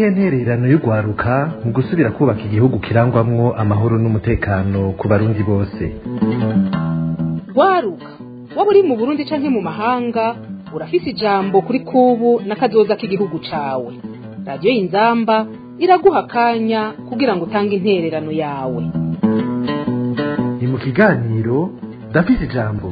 niyihe ntererano y'urwaruka mu gusubira kubaka igihugu kirangwamwo amahoro n'umutekano ku barundi bose rwaruka waba uri mu burundi canke mu mahanga urafise ijambo kuri kubu n'akazoza k'igihugu cawe radiyo y'inzamba iraguha akanya kugira ngo utange intererano yawe ni mu kiganiro ndafise ijambo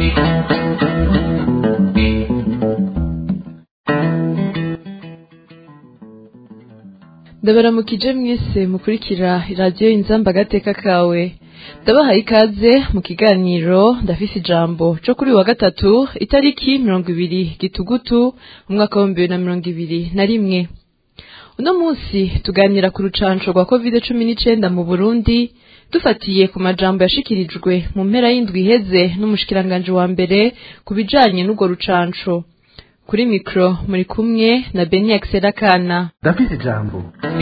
ndabaramukije mwese mukurikira radiyo inzamba agateka kawe ndabahaye ikaze mu kiganiro ndafise ijambo co kuri wa gatatu itariki mirongo ibiri gitugutu umwaka w'ibihumbi bibiri na mirongo ibiri na rimwe uno munsi tuganira ku rucanco rwa covid cumi n'icenda mu burundi dufatiye ku majambo yashikirijwe mu mpera y'indwi iheze n'umushikiranganji wa mbere ku bijanye n'urwo rucanco kuri mikro muri kumwe na beni Kana. ndafise ijambo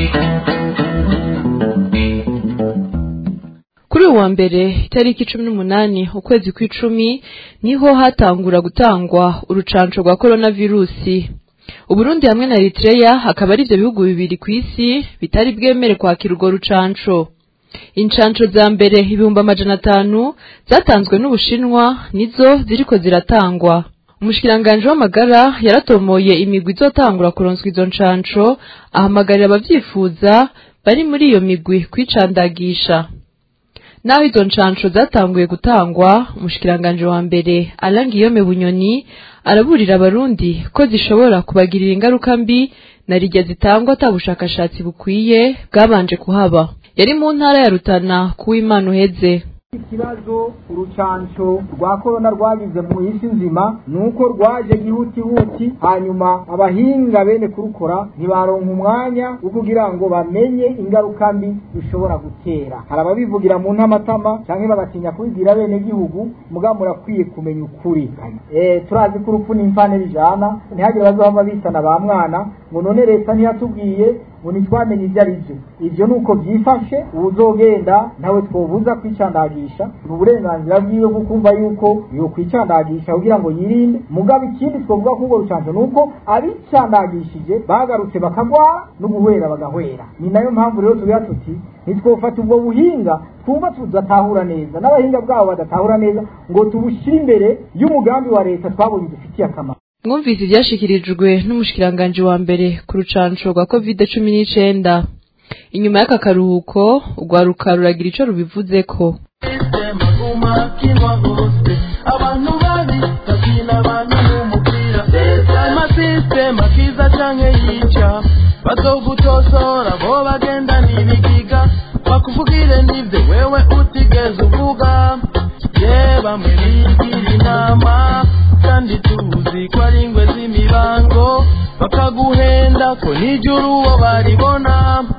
kuri uwa mbere itariki cumi n'umunani ukwezi kw'icumi niho hatangura gutangwa urucanco rwa coronavirusi uburundi hamwe na eritreya hakaba ari ivyo bihugu bibiri ku isi bitari bwemere kwakira urwo rucanco incanco za mbere ibihumbi amajana atanu zatanzwe n'ubushinwa nizo ziriko ziratangwa umushikiranganji w'amagara yaratomoye imigwi izotangura kuronswa izo ncanco ahamagarira abavyifuza bari muri iyo migwi kwicandagisha naho izo ncanco zatanguye gutangwa umushikiranganji wa mbere Alain Guillaume Bunyoni araburira abarundi ko zishobora kubagirira ingaruka mbi na rirya zitangwa ata bushakashatsi bukwiye bwabanje kuhaba yari mu ntara ya Rutana kuw'Imana uheze ikibazo urucanco rwa korona rwagize mu isi nzima nuko rwaje gihutihuti hanyuma abahinga bene kurukora ntibaronka umwanya wo kugira ngo bamenye ingaruka mbi bishobora gutera hari ababivugira mu ntamatama canke bagatinya kubibwira bene gihugu mugabo murakwiye kumenya ukuri eh turazi ko urupfu n'imfane bijana ntihagire bazohava bisana ba mwana ngo none leta ntiyatubwiye ngo ntitwamenye ibyo ari byo ibyo ni uko byifashe uzogenda ntawe twobuza kwicandagisha ni uburenganzira bwiwe bwo kumva yuko yo kwicandagisha kugira ngo yirinde mugabo ikindi twovuga ko urwo rucanco ni uko abicandagishije bagarutse bakagwara n'uguhwera bagahwera ni nayo mpamvu rero tugira tuti ntitwofata ubwo buhinga twumva tudatahura neza n'abahinga bwabo badatahura neza ngo tubushyire imbere y'umugambi wa leta twabonye dufitiye akamaro mwumvise ivyashikirijwe n'umushikiranganji wa mbere ku rucanco rwa covid cumi n'icenda inyuma y'aka karuhuko urwaruka ruragira ico rubivuzeko abantu babi bakina abantu n'umupira amasisitema kiza canke yica bazogutosora bo bagenda n'ibigiga bakuvugire n'ivyo wewe utigeze uvuga ye bamwe bigira inama kandi tuzi ko ari ingwe z'imibango bakaguhenda ko nijuru uwo baribona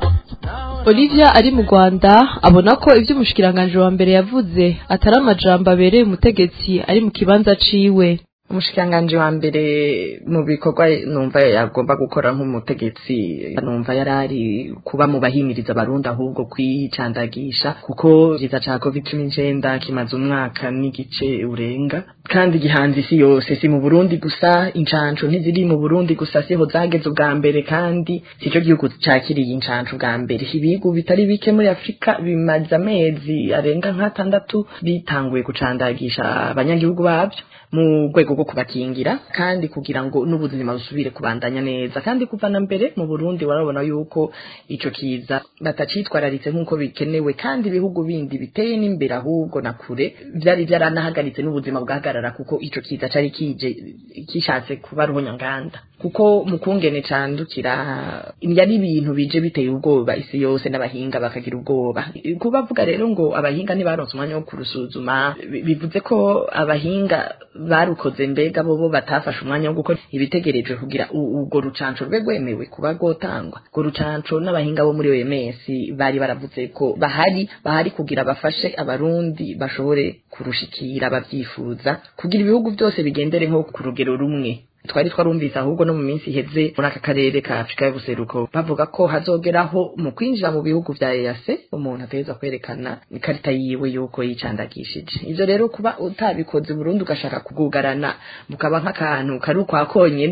Olivia ari mu Rwanda abona ko ivyo umushikiranganji wa mbere yavuze atari amajambo abereye umutegetsi ari mu kibanza ciwe umushikiranganji wa mbere mu bikorwa numva yagomba gukora nk'umutegetsi numva yarari kuba mu bahimiriza abarundi ahubwo kwicandagisha kuko ikiza ca covid cumi n'icenda kimaze umwaka n'igice urenga kandi gihanze isi yose si mu burundi gusa incanco ntiziri mu burundi gusa siho zageze ubwa mbere kandi sico gihugu cakiriye incanco ubwa mbere ibihugu bitari bike muri afurika bimaze amezi arenga nk'atandatu bitanguye gucandagisha abanyagihugu babyo mu rwego rwo kubakingira kandi kugira ngo n'ubuzima busubire kubandanya neza kandi kuva na mbere mu Burundi warabona yuko ico kiza batacitwararitse nk'uko bikenewe kandi ibihugu bindi biteye n'imbere ahubwo na kure vyari vyaranahagaritse n'ubuzima bwahagarara kuko ico kiza cari kije kishatse kuba ruhonyanganda kuko mu kungene candukira yari ibintu bije biteye ubwoba isi yose n'abahinga bakagira ubwoba kubavuga rero ngo abahinga ntibaronse umwanya wo kurusuzuma bivuze ko abahinga barukoze mbega bo bo batafashe umwanya wo gukora ibitegerejwe kugira ubwo rucanco rwe rwemewe kuba rwotangwa urwo rucanco n'abahinga bo muri OMS bari baravuze ko bahari bahari kugira bafashe abarundi bashobore kurushikira abavyifuza kugira ibihugu byose bigendere nko ku rugero rumwe twari twarumvise ahubwo no mu minsi iheze muri aka karere ka Afrika y'ubuseruko bavuga ko hazogeraho mu kwinjira mu bihugu vya EAC umuntu ategerezwa kwerekana ikarita yiwe yuko yicandagishije ivyo rero kuba utabikoze Burundi ugashaka kugugarana mukaba nk'akantu kari ukwa konyene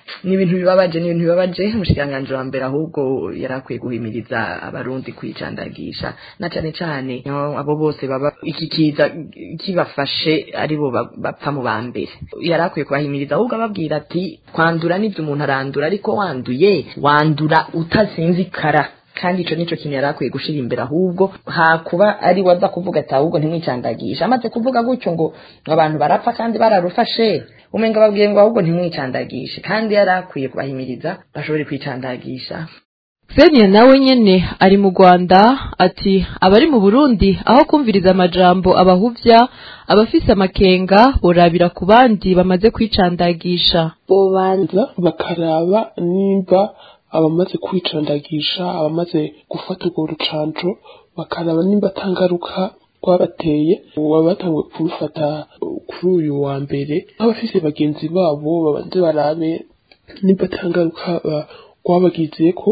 ni ibintu bibabaje ni ibintu bibabaje umushikiranganji wa mbere ahubwo yari akwiye guhimiriza abarundi kwicandagisha na cane cane abo bose baba iki kiza kibafashe aribo bapfa mu ba mbere yari akwiye kubahimiriza ahubwo ababwira ati kwandura nivyo umuntu arandura ariko wanduye wandura utasinzikara kandi ico nico kintu yari akwiye gushira imbere ahubwo hakuba ari waza kuvuga ati ahubwo ntimwicandagisha amaze kuvuga gutyo ngo abantu barapfa kandi bararufashe umenga babwiye ngo ahubwo ntimwicandagishe kandi yari akwiye kubahimiriza bashobore kwicandagisha Fenia nawe nyene ari mu Rwanda ati abari mu Burundi aho kumviriza amajambo abahuvya abafise amakenga borabira ku bandi bamaze kwicandagisha bobanza bakaraba nimba abamaze kwicandagisha abamaze gufata urwo rucanco bakaraba nimba atangaruka rwabateye wabatanguye kubifata kuri uyu wa mbere nk'abafise bagenzi babo babanze barabe nimba atangaruka rwabagizeko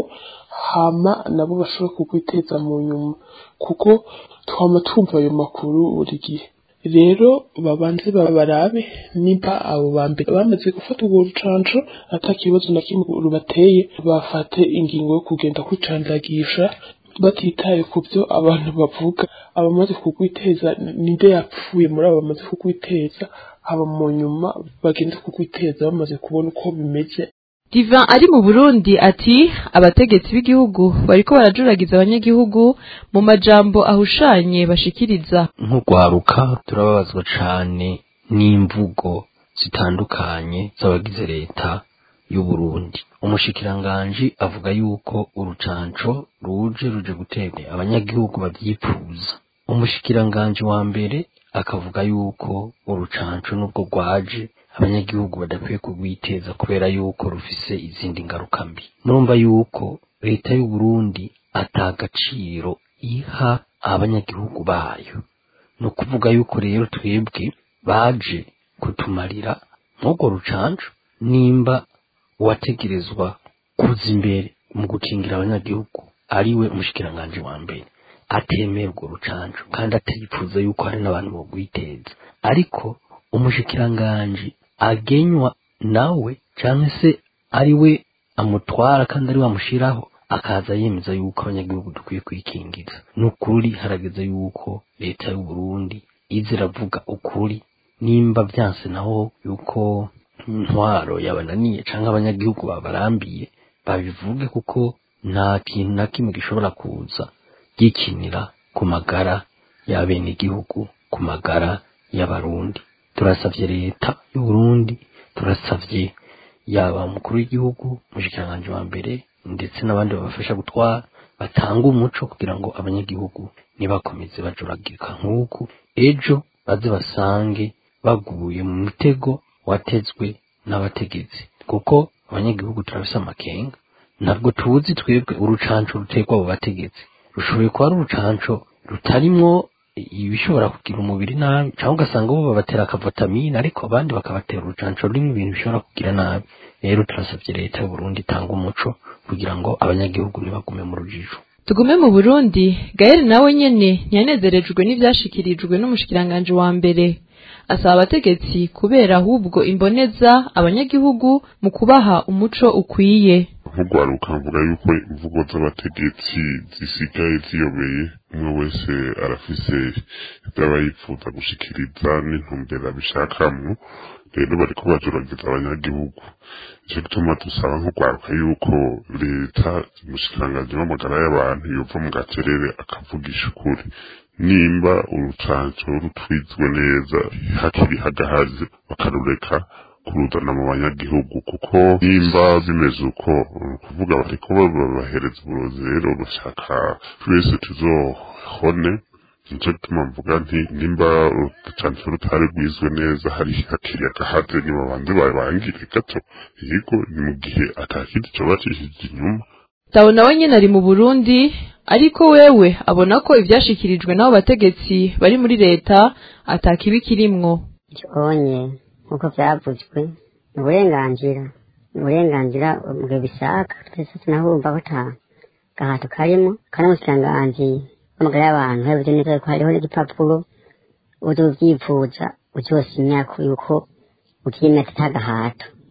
hama nabo bashobora kugwiteza mu nyuma kuko twama twumva ayo makuru buri gihe rero babanze barabe nimba abo ba mbere bamaze gufata urwo rucanco ata kibazo na kimwe rubateye bafate ingingo yo kugenda kwicandagisha batitaye ku byo abantu bavuga abamaze kugwiteza ninde yapfuye muri abo bamaze kugwiteza haba mu nyuma bagende kugwiteza bamaze kubona uko bimeze Divan ari mu Burundi ati abategetsi b'igihugu bariko barajuragiza abanyagihugu mu majambo ahushanye bashikiriza nk'urwaruka turababazwa cane n'imvugo zitandukanye z'abagize leta y'u Burundi umushikiranganji avuga yuko urucanco ruje ruje gutera abanyagihugu bavyipfuza umushikiranganji wa mbere akavuga yuko urucanco nubwo rwaje abanyagihugu badakwiye kurwiteza kubera yuko rufise izindi ngaruka mbi murumva yuko leta y'u Burundi atagaciro iha abanyagihugu bayo ni ukuvuga yuko rero twebwe baje kutumarira nk'urwo rucanco nimba uwategerezwa kuza imbere mu gukingira abanyagihugu ariwe umushikiranganji wa mbere atemera urwo rucanco kandi atipfuza yuko hari n'abantu bogwiteza ariko umushikiranganji agenywa nawe cyangwa se ari we amutwara kandi ari we amushiraho akaza yemeza yuko abanyagihugu dukwiye kwikingiza ni ukuri harageze yuko leta y'u Burundi iza iravuga ukuri nimba byanse naho yuko intwaro yabananiye cyangwa abanyagihugu babarambiye babivuge kuko nta kintu na kimwe gishobora kuza gikinira ku magara y'abenegihugu ku magara y'abarundi turasavye leta y'u Burundi turasavye yaba umukuru w'igihugu umushikiranganji wa mbere ndetse n'abandi babafasha gutwara batanga umuco kugira ngo abanyagihugu ntibakomeze bajuragirika nk'uku ejo baze basange baguye mu mutego watezwe n'abategetsi kuko abanyagihugu turafise amakenga ntabwo tuzi twebwe urucanco ruterwa abo bategetsi rushoboye kuba ari urucanco rutarimwo ibishobora kugira umubiri nabi cyangwa ugasanga bo babatera akavatamine ariko abandi bakabatera urucanco rurimo ibintu bishobora kugira nabi rero turasabye leta y'u Burundi itanga umuco kugira ngo abanyagihugu ntibagume mu rujijo tugume mu Burundi Gael nawe nyene ntiyanezerejwe n'ivyashikirijwe n'umushikiranganje wa mbere asaba abategetsi kubera ahubwo imboneza abanyagihugu mu kubaha umuco ukwiye nk'urwaruka mvuga yuko imvugo z'abategetsi zisigaye ziyobeye umwe wese arafise ibyaba yifuza gushikiriza n'intumbero abishakamwo rero bariko bajuragiza abanyagihugu nico gituma dusaba nk'urwaruka yuko leta umushikiranganji w'amagara y'abantu yova mu gacerere akavugisha ukuri nimba urucanco rutwizwe neza hakiri hagahaze bakarureka kuruzana mu banyagihugu kuko nimba bimeze uko kuvuga bariko babahereza uburozi rero bashaka twese tuzohone nico gituma mvuga nti nimba urucanco rutari rwizwe neza hari hakiri agahaze nibabanze babangire gato yego ni mu gihe atakindi coba cishije inyuma Tawo nawe nyene ari mu Burundi ariko wewe abona ko ivyashikirijwe n'abo bategetsi bari muri leta atakibi kirimwo onye nk'uko byavuzwe ni uburenganzira ni uburenganzira bwe bishaka twese tunahumva ko nta gahato karimo kandi umushikiranganji w'amagara y'abantu yavuze neza ko hariho n'igipapuro uzi ubyifuza uzosinyako yuko ukimetse ata gahato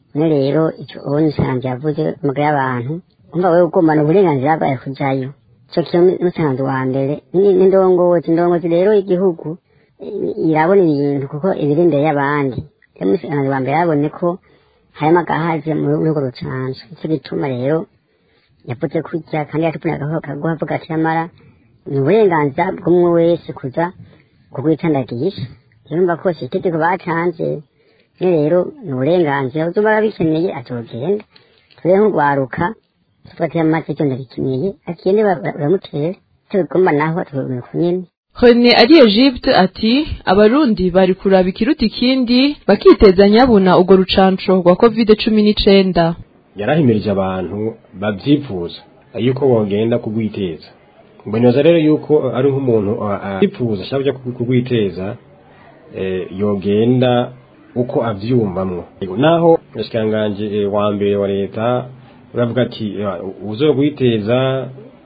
none rero icyo ubona umusanzu yavuze umugabo y'abantu umva wewe ugomana uburenganzira bwawe kujayo icyo kiyo umusanzu wa mbere ni- n'indongozi indongozi rero y'igihugu i- irabona ibintu kuko ibiri imbere y'abandi rero umusanzu wa mbere yabonye ko harimo agahaze muri urwo rucanco nicyo gituma rero yavuze kurya kandi yatubonye akaguha avuga ati nyamara ni uburenganzira bw'umwe wese kuza kugwitandagisha yumva ko si itegeko batanze rero rero ni uburenganzira uzoba arabikeneye azogenda tube nk'urwaruka tuvuga ati amazi icyo ndabikeneye akende baramutera tubigomba naho tubigomba ku nyene Rene ari Egypte ati abarundi bari kuraba ikiruta ikindi bakiteza nyabuna urwo rucanco rwa covid cumi n'icenda yarahimirije abantu babyifuza yuko bogenda kugwiteza mboneza rero yuko ari nk'umuntu abyifuza ashaka kujya kugwiteza eh, yogenda uko avyumvamwo naho umushikiranganji wa mbere wa leta uravuga ati uzogwiteza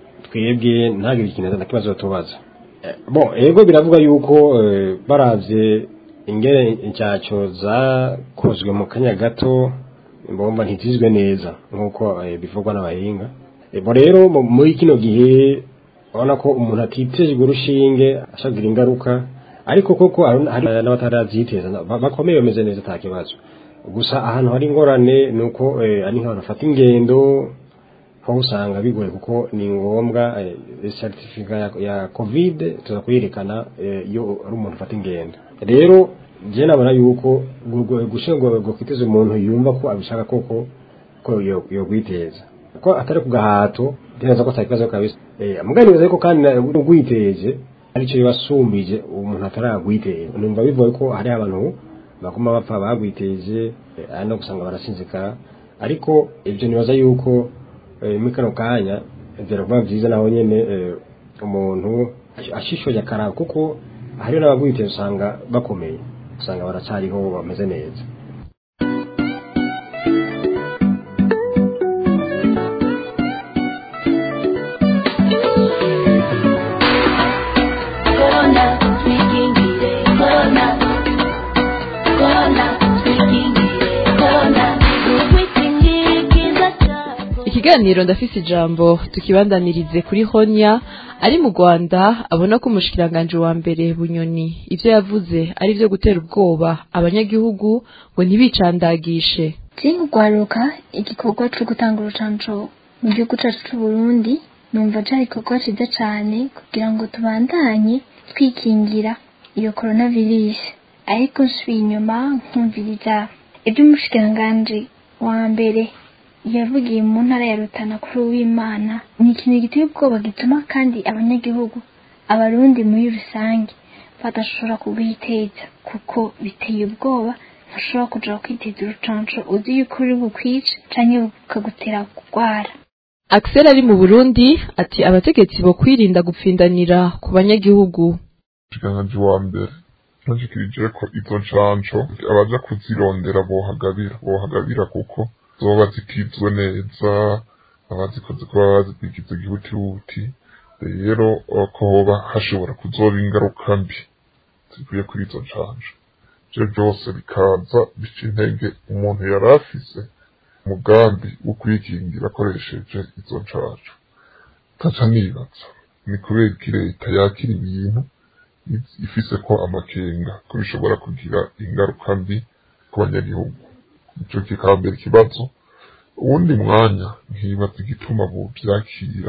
twebwe ntagire ikintu na kibazo tubaza bon ego biravuga yuko eh, baravye ingene incaco zakozwe mu kanya gato mbomba ntitizwe neza nk'uko eh, bivugwa n'abahinga ebo rero mu- muri kino gihe urabona ko umuntu atitejwe urushinge ashagira ingaruka ariko koko hari hari n'abataraziteza na- ba- bakomeye bameze neza nta kibazo gusa ahantu hari ingorane ni uko eh, ari nk'abantu bafata ingendo aho usanga bigoye kuko ni ngombwa certifica ya, ya covid tuza kuyerekana eh, iyo ari umuntu ufata ingendo rero je nabona yuko gushira ngo ngo kwiteza umuntu yumva ko abishaka koko ko yo yo kwiteza ko atari ku gahato neza ko atakibazo kabisa eh muganiza yuko kandi ugwiteje aricyo yibasumbije umuntu ataragwiteza numva bivuye ko hari abantu baguma bapfa bagwiteje eh, ari no gusanga barasinzikara ariko ibyo nibaza yuko eh, muri kano kanya byari kuba byiza naho nyene eh, umuntu ashishoje akaraba kuko hariho n'abagwiteza usanga bakomeye usanga baracariho bameze neza Corona, twikingire, corona. Corona, twikingire, corona. Ukwikingikiza cyako. ikiganiro ndafise ijambo tukibandanirize kuri honya ari mu rwanda abona ko umushikiranganji wa mbere bunyoni ivyo yavuze ari vyo gutera ubwoba abanyagihugu ngo ntibicandagishe Jingu kwaruka igikorwa cyo gutanga urucanco mu gihugu cyacu cy'u Burundi numva cyari igikorwa cyiza cyane kugira ngo tubandanye twikingira iyo coronavirus ariko nsubiye inyuma nkumviriza iby'umushikiranganji wa mbere yavugiye mu ntara ya Rutana kuri uwimana ni ikintu giteye ubwoba gituma kandi abanyagihugu abarundi muri rusange badashobora kubwiteza kuko biteye ubwoba ntushobora kuja kwiteza urucanco uzi yuko uri bukwice canke bukagutera kurwara Axel ari mu Burundi ati abategetsi bo kwirinda gupfindanira ku banyagihugu umushikiranganji wa mbere nashikirije ko izo ncanco abaja kuzirondera bohagabira bohagabira kuko zoba zikizwe neza abazikoze kuba bazigize gihutihuti rero ko hoba hashobora kuzoba ingaruka mbi zivuye kuri izo ncanco ivyo byose bikaza bica intege umuntu yari afise umugambi wo kwikingira akoresheje izo ncanco taca nibaza ni kubera iki leta yakira ibintu ifise ko amakenga ko bishobora kugira ingaruka mbi ku banyagihugu ico kikaba mbere ikibazo uwundi mwanya nkibaza igituma bovyakira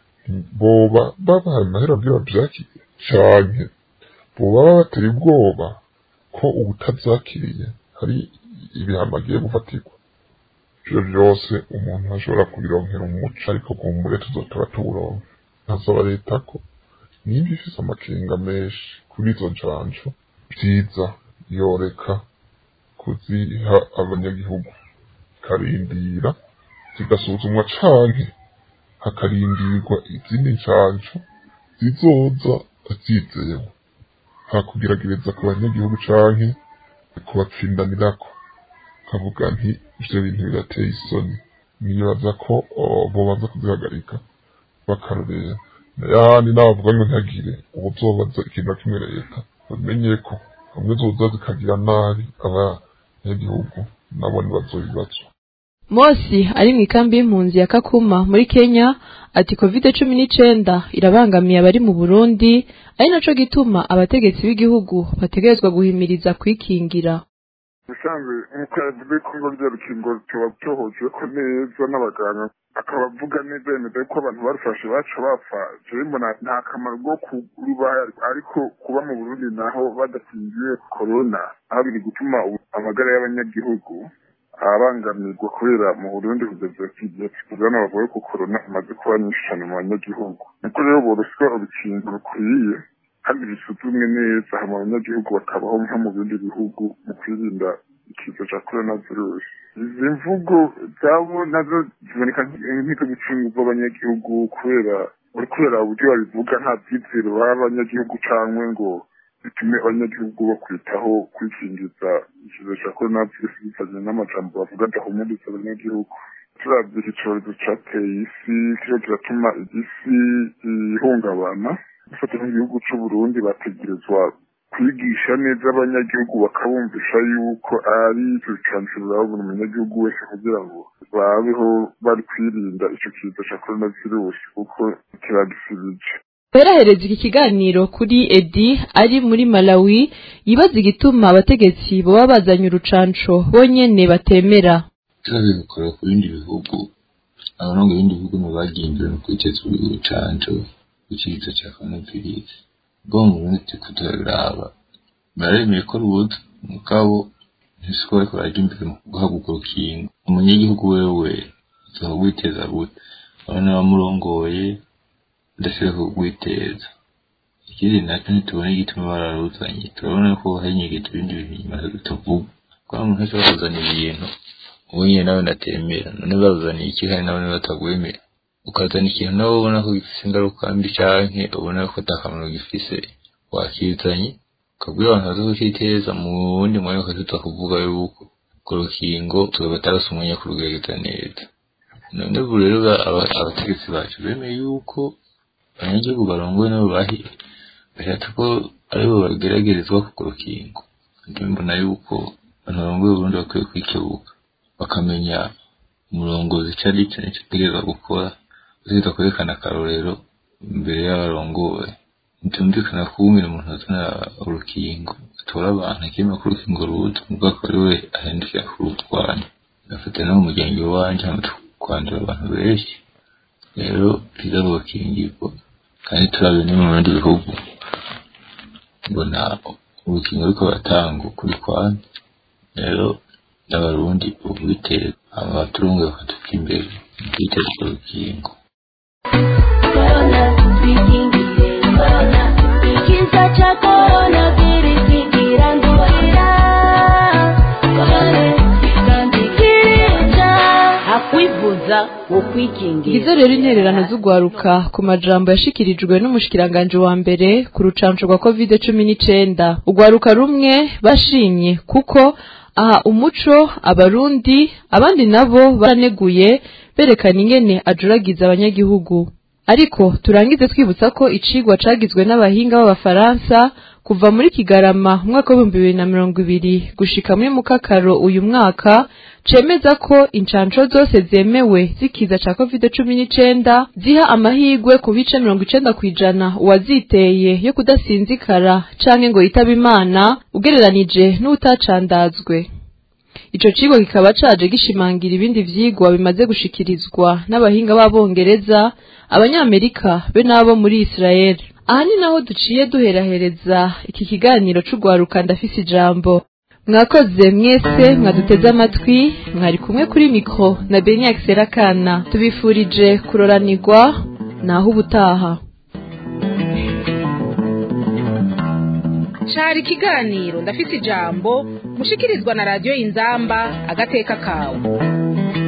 boba babaye amahera byo bavyakire canke boba babateye ubwoba ko ubutavyakiriye hari ibihano agiye gufatirwa ivyo vyose umuntu ashobora kubironkera umuco ariko kumbure tuzotaba tuburonke nkasaba leta ko niba ifise amakenga menshi kuri izo ncanco vyiza yoreka kuziha abanyagihugu ikarindira zigasuzumwa canke hakarindirwa izindi ncanco zizoza zizewe nta kugeragereza ku banyagihugu canke kubapfindanirako kavuga nti ivyo bintu birateye isoni nibaza ko bobanza kuzihagarika bakarorera yahandi nabavuga ngo ntagire ubuzobaza ikintu na kimwe leta bamenye ko hamwe zoza zikagira nabi abanyagihugu nabo ntibazobibazwa Mosi ari mu ikambi y'impunzi ya Kakuma muri Kenya ati covid cumi n'icenda irabangamiye abari mu Burundi ari naco gituma abategetsi b'igihugu bategerezwa guhimiriza kwikingira ubusanzwe nk'uko yavuze ko ngo rya rukingo tuba tuhohejwe neza n'abaganga akaba avuga neza yemeza ko abantu barufashe baca bapfa jewe mbona nta kamaro bwo kurubaha ariko kuba mu burundi naho badakingiye korona aho biri gutuma amagara y'abanyagihugu abangamirwa kubera mu burundi kugeza igihe tuvugana bavuye ko korona imaze kuba nyinshi cyane mu banyagihugu niko rero boroswa urukingo rukwiye kandi bisuzumwe neza hama abanyagihugu bakabaho nko mu bindi bihugu mu kwirinda ikiza cya korona virusi izi mvugo zabo nazo ziboneka nk'iko gucungurwa abanyagihugu kubera uri kubera uburyo babivuga nta byizero baha abanyagihugu cyangwa ngo bitume abanyagihugu bakwitaho kwikingiza ikiza cya korona virusi bivanye n'amajambo bavuga adahumuriza abanyagihugu turabye iki cyorezo cyateye isi kiriho kiratuma isi ihungabana gufata nk'igihugu c'uburundi bategerezwa kwigisha neza abanyagihugu bakabumvisha yuko ari ibicanshuro buri munyagihugu wese kugira ngo babeho bari kwirinda ico kiza ca korona virusi kuko kiragisibije Berahereza iki kiganiro kuri Edi ari muri Malawi yibaza igituma abategetsi boba bazanye urucanco bonyene batemera turabe bikora ku bindi bihugu abarongo ibindi bihugu mu bagendera mu kwiteza urucanco ikiza cya coronavirus bwo mu Burundi turiko turabiraba baremeye ko rubuza mugabo ntisiko bariko baraja imbere mu guhaguka urukingo umunyagihugu wewe azogwiteza gute abana bamurongoye adashobora kugwiteza ikindi nacyo ntitubona igituma bararuzanye turabona ko harinyegeje ibindi bintu inyuma tutavuga kuko umuntu ashobora kuzana ibintu ubu nyine nawe ndatemera none bazaniye iki kandi nawe batagwemera ukazana ikintu nawe ubona ko gifise ingaruka mbi canke ubona ko atakamaro gifise wakizanye ukabwira abantu baza kukiteza mu wundi mwanya ukazuta kuvuga yuko ku rukingo tuba batarose umwanya kurugerageza neza none ubu rero abategetsi bacu bemeye yuko abanyagihugu barongowe nabo bahi bashatse ko aribo bageragerezwa ku rukingo njye mbona yuko abantu barongoye Burundi bakwiye kwikebuka bakamenya umurongozi ico ari co nico ategerezwa gukora utegerezwa kwerekana akarorero imbere y'abarongoye ntibyumvikana ko umwe umuntu azana urukingo atora abantu akemera ko urukingo ruza mugabo akaba ari we ahindukira kurutwanya agafata no mu muryango iwanje hamaze kwandura abantu benshi rero biza rugakingirwa kandi turabe no mu bindi bihugu mbona urukingo ruriko baratanga ukuri kwane rero n'abarundi ubitera abaturungu bakatuka imbere mu kwiteza urwo rukingo Corona, twikingire corona, ikiza cha corona virusi kirandurira. Corona, kikandikiza. Hakwivuza ukwikingira. Izo rero intererano z'ugwaruka ku majambo yashikirijwe n'umushikiranganje wa mbere ku rucanco rwa covid cumi n'icenda ugwaruka rumwe bashimye kuko aha umuco abarundi abandi nabo baraneguye berekana ingene ajuragiza abanyagihugu ariko turangize twibutsa ko icigwa cagizwe n'abahinga b'abafaransa kuva muri kigarama umwaka w'ibihumbi bibiri na mirongo ibiri gushika muri mukakaro uyu mwaka cemeza ko incanco zose zemewe zikiza ca covid cumi n'icenda ziha amahirwe ku bice mirongo icenda kw'ijana uwaziteye yo kudasinzikara canke ngo yitabe imana ugereranije n'utacandazwe ico kigo kikaba caje gishimangira ibindi vyigwa bimaze gushikirizwa n'abahinga b'abongereza abanyamerika be n'abo muri israel aha ni naho duciye duherahereza iki kiganiro c'ugwaruka ndafise ijambo mwakoze mwese mwaduteze amatwi mwari kumwe kuri mikro na beniak serakana tubifurije kuroranirwa naho ubutaha cari ikiganiro ndafise ijambo mushikirizwa na radiyo inzamba agateka kawe